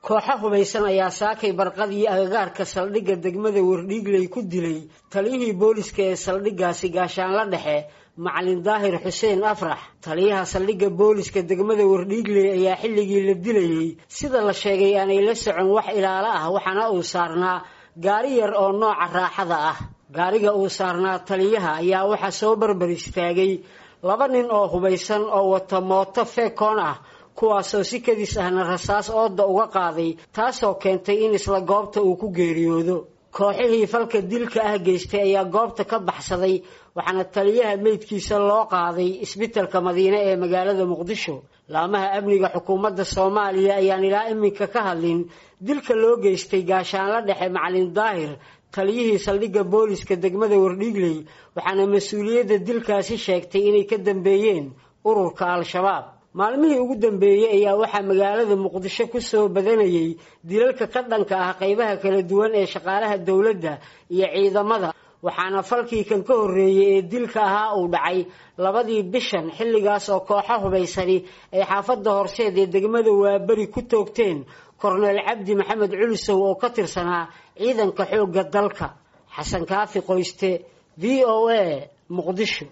kooxo hubaysan ayaa saakay barqadii agagaarka saldhigga degmada wardhiigley ku dilay taliyihii booliska ee saldhiggaasi gaashaanla dhexe macalin daahir xuseen afrax taliyaha saldhigga booliska degmada wardhiigley ayaa xilligii la dilayey sida la sheegay aanay la socon wax ilaalo ah waxaana uu saarnaa gaari yar oo nooca raaxada ah gaariga uu saarnaa taliyaha ayaa waxaa soo barbar istaagay laba nin oo hubaysan oo wata mooto feekoon ah kuwaasoo si kadis ahna rasaas ooda uga qaaday taasoo keentay in isla goobta uu ku geeriyoodo kooxihii falka dilka ah geystay ayaa goobta ka baxsaday waxaana taliyaha meydkiisa loo qaaday isbitalka madiine ee magaalada muqdisho laamaha amniga xukuumadda soomaaliya ayaan ilaa iminka ka hadlin dilka loo geystay gaashaanla dhexe macalin daahir taliyihii saldhigga booliska degmada wardhiigley waxaana mas-uuliyadda dilkaasi sheegtay inay ka dambeeyeen ururka al-shabaab maalmihii ugu dambeeyey ayaa waxaa magaalada muqdisho ku soo badanayay dilalka ka dhanka ah qaybaha kala duwan ee shaqaalaha dowladda iyo ciidamada waxaana falkii kan ka horreeyey ee dilka ahaa uu dhacay labadii bishan xilligaas oo kooxo hubaysani ay xaafadda horseed ee degmada waaberi ku toogteen korneel cabdi maxamed culusow oo ka tirsanaa ciidanka xoogga dalka xasan kaafi qoyste v o a muqdisho